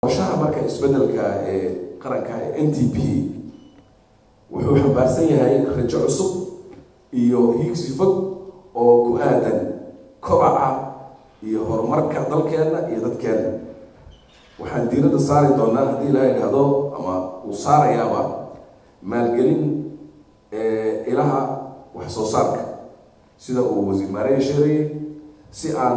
qorshaha marka isbeddelka ee qaranka ee n t p wuxuu xambaarsan yahay rajo cusub iyo higsi fog oo ku aadan kobaca iyo horumarka dalkeenna iyo dadkeenna waxaan diiradda saari doonaa haddii ilaa idhaahdo ama uu saarayaaba maalgelin ilaha wax soo saarka sida uu wasiir maareya sheegayay si aan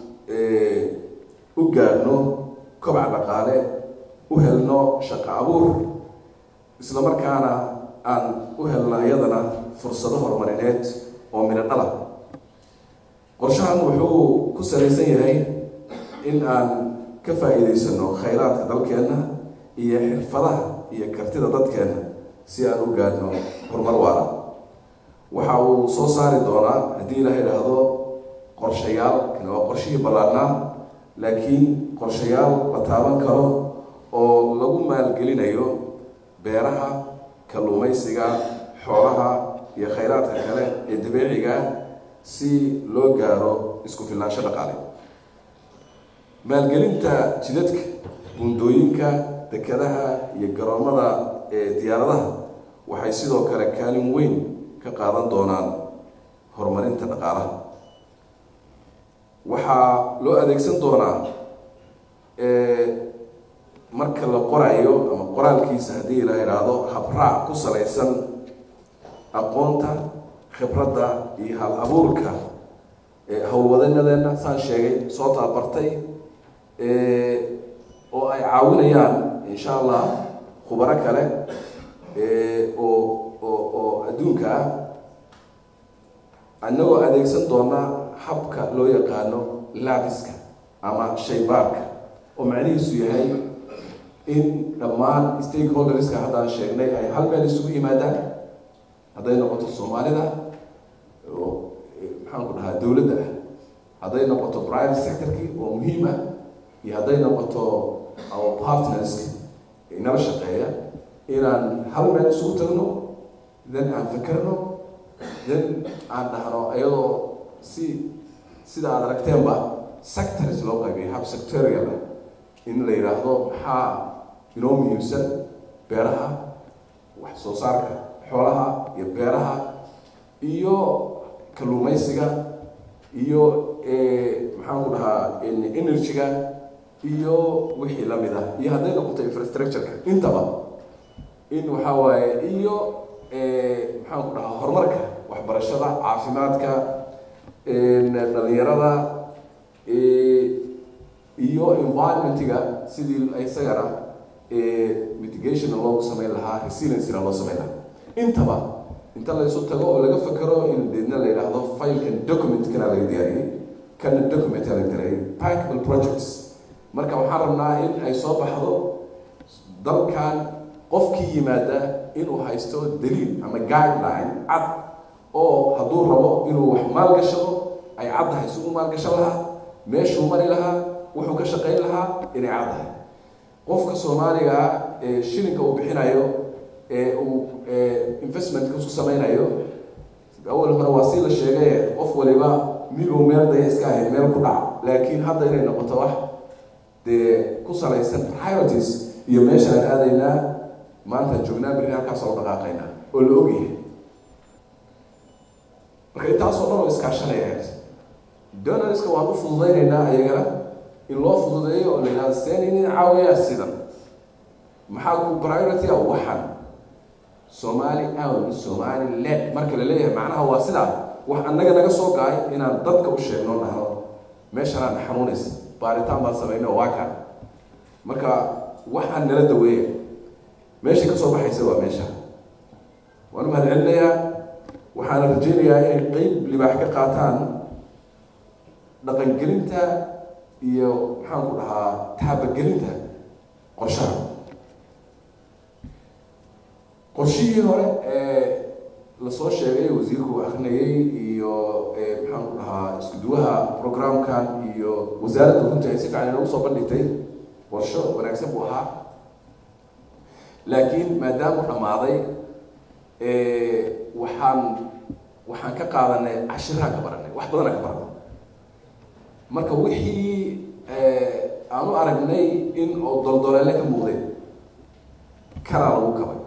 u gaadhno kobac dhaqaale u helno shaqo abuur isla markaana aan u helno iyadana fursado horumarineed oo midho dhala qorshahan wuxuu ku salaysan yahay in aan ka faa'iidaysano khayraadka dalkeenna iyo xirfadaha iyo kartida dadkeenna si aan u gaadhno horumar waara waxa uu soo saari doonaa haddii ilaha idhaahdo qorshayaal kani waa qorshihii ballaarnaa laakiin qorshayaal la taaban karo oo lagu maalgelinayo beeraha kalluumaysiga xoolaha iyo khayraadka kale ee dabeeciga si loo gaaro isku filnaansho dhaqaale maalgelinta jidadka buundooyinka dekadaha iyo garoomada ee diyaaradaha waxay sidoo kale kaalin weyn ka qaadan doonaan horumarinta dhaqaalaha waxaa loo adeegsan doonaa marka la qorayo ama qoraalkiisa haddii la idhaahdo habraac ku salaysan aqoonta khibradda iyo hal abuurka howlwadanadeena saan sheegay soo tababartay oo ay caawinayaan insha allah khubaro kale oo oo oo adduunka ah annagoo adeegsan doona habka loo yaqaano labiska ama shaybaarka oo macnihiisu yahay in dhammaan stakeholderska haddaan sheegnay ay hal meel isugu yimaadaan hadday noqoto soomaalida oo maxaan ku dhahaa dowladda ah hadday noqoto private sectorki oo muhiim ah iyo hadday noqoto our partnerska inala shaqeeya inaan hal meel isugu tagno then aan fakerno then aan dhahno iyadoo si sida aada aragteenba sectors loo qaybiyay hab sectorial ah in la yidhaahdo maxaa inoo muhiimsan beeraha wax soo saarka xoolaha iyo beeraha iyo kalluumaysiga iyo maxaan ku dhahaa energy-ga iyo wixii lamid ah iyo hadday noqoto infrastructureka intaba in waxaa waaye iyo maxaan ku dhahaa horumarka waxbarashada caafimaadka dhalinyarada iyo environmentiga sidii isagana mitigationna loogu samayn lahaa resiliencyna loo samayn lahaa intaba inta laysu tago oo laga fakero in deedna la yidhaahdo filekan documentkana laga diyaariyey kana document la diyaariyey packable projects marka waxaan rabnaa in ay soo baxdo dalkan qofkii yimaada inuu haysto daliil ama guideline cad oo hadduu rabo inuu wax maalgashado ay caddahay si uu maalgashan lahaa meeshuu mari lahaa wuxuu ka shaqayn lahaa inay caddahay qofka soomaaliga ah ee shilinka uu bixinayo ee uu investmentka isku samaynayo awal hore waa si la sheegay qof waliba midow meel daya iska ahayd meel ku dhaca laakiin hadda inay noqoto wax dee ku salaysan priorities iyo meeshaan aadaynaa maanta joognaa berri halkaas oo dhaqaaqaynaa oo la ogyahay marka intaasoo dhan oo iskaashanaya donalska waan u fududaynaynaa ayagana in loo fududeeyo oo la yidhahdo seen inin caawiyaa sidan maxaa ku priority a waxan somali own somali led marka la leeyahay macnaha waa sidaa wax annaga naga soo gaay inaan dadka u sheegno dhahno meeshanaan xanuunaysa baaritaan baan samayno waa kan marka waxaan nala daweeya meesha ka soo baxaysa waa meesha waan mahad celinayaa waxaana rajaynayaa inay qeyb libaax ka qaataan dhaqangelinta iyo maxaan ku dhahaa taabagelinta qorshaha qorshihii hore ee lasoo sheegay wasiirku akrinayay iyo maxaan ku dhahaa iskuduwaha programkan iyo wasaaradda runta ay si fiican inagu soo bandhigtay qorsho wanaagsan buu ahaa laakiin maadaamuu dhammaaday waxaan waxaan ka qaadanay cashiraan ka baranay wax badanaan ka baranay marka wixii aan u aragnay in oo doldoleele ka muuqdeen kanaa lagu kabay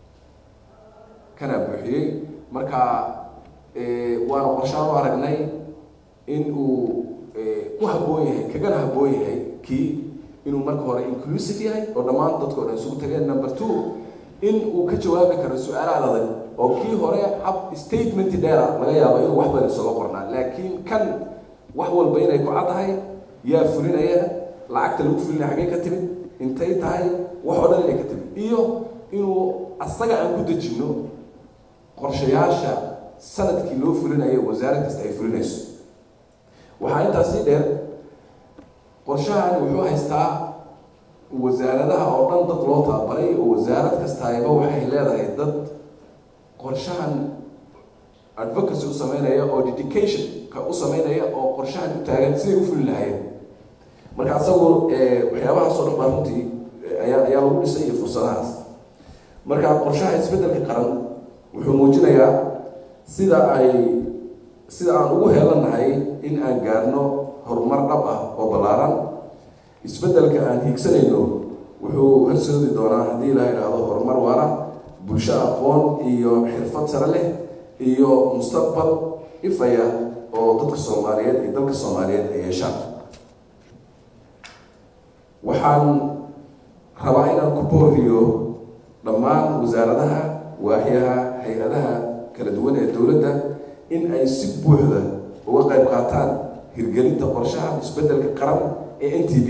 kanaa buuxiyey marka waana qorshaan u aragnay in uu ku habboon yahay kagana habboon yahay kii inuu marka hore inclusive yahay oo dhammaan dadka o dhan isugu tageen number two in uu ka jawaabi karo su-aalaha adag oo kii hore hab statement dheera laga yaabo inuu wax badan isaga qornaa laakiin kan wax walba inay ku caddahay yaa fulinaya lacagta lagu fulinaya xaggee ka timid intay tahay wax oo dhan inay ka timid iyo inuu asaga aan ku dejinno qorshayaasha sanadkii loo fulinayo wasaarad kasta ay fulinayso waxaa intaasi dheer qorshahan wuxuu haystaa wasaaradaha oo dhan dad loo tababaray oo wasaarad kastaayba waxay leedahay dad qorshahan advocacy u sameynaya oo dedication-ka u sameynaya oo qorshahan u taagan siday u fuli lahaayeen marka asagu waxyaabahaas oo dhan baa runtii ayaa ayaa lagu dhisay iyo fursadahaas marka qorshaha isbeddelka qaran wuxuu muujinayaa sida ay sida aan ugu heelanahay in aan gaarno horumar dhab ah oo ballaaran isbeddelka aan hiigsanayno wuxuu horsoodi doonaa haddii la idhaahdo horumar waara bulsho aqoon iyo xirfad sare leh iyo mustaqbal ifaya oo dadka soomaaliyeed iyo dalka soomaaliyeed ay yeeshaan waxaan rabaa inaan ku booriyo dhammaan wasaaradaha waaxyaha hay-adaha kala duwan ee dowladda in ay si buuxda uga qayb qaataan hirgelinta qorshaha isbeddelka qaran ee n t b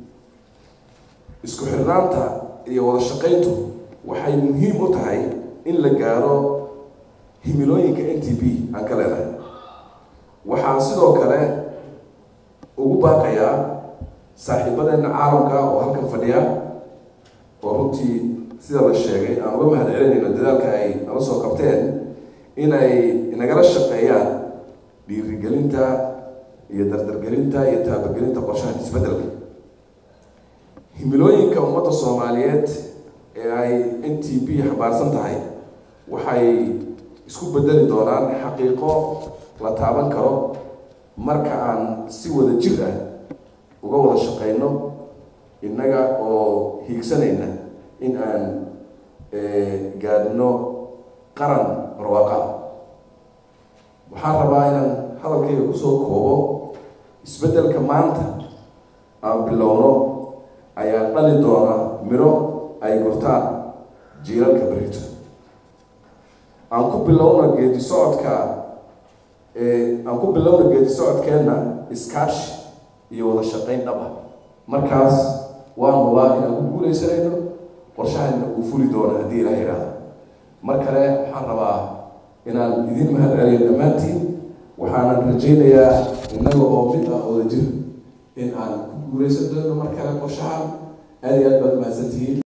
isku xirnaanta iyo wada shaqayntu waxay muhiim u tahay in la gaaro himilooyinka n t b aan ka leenahay waxaan sidoo kale ugu baaqayaa saaxiibadeena caalamka oo halkan fadhiya oo runtii sida la sheegay aan uga mahad celinayno dadaalka ay nala soo qabteen inay nagala shaqeeyaan dhiirigelinta iyo dardargelinta iyo taabagelinta qorshaha isbeddelka himilooyinka ummadda soomaaliyeed ee ay n t b xambaarsan tahay waxay isku bedeli doonaan xaqiiqo la taaban karo marka aan si wada jir ah uga wada shaqeyno innaga oo hiigsanayna in aan gaadhno qaran barwaaqa ah waxaan rabaa inaan hadalkayga kusoo koobo isbeddelka maanta aan bilowno ayaa dhali doona miro ay gurtaan jiilalka berito aan ku bilowna geedi socodka aan ku bilowna geedi socodkeenna iskaashi iyo wada shaqayn dhab ah markaas waan hubaa inaan ku guulaysanayno qorshahayna uu fuli doono haddii ilaha idhaahdo mar kale waxaan rabaa inaan idin mahad celiyo dhammaantiin waxaanan rajaynayaa innaga oo mid ah wada jir in aan ku guulaysan doono mar kale qorshahan aada iyo aad baad mahadsantihiin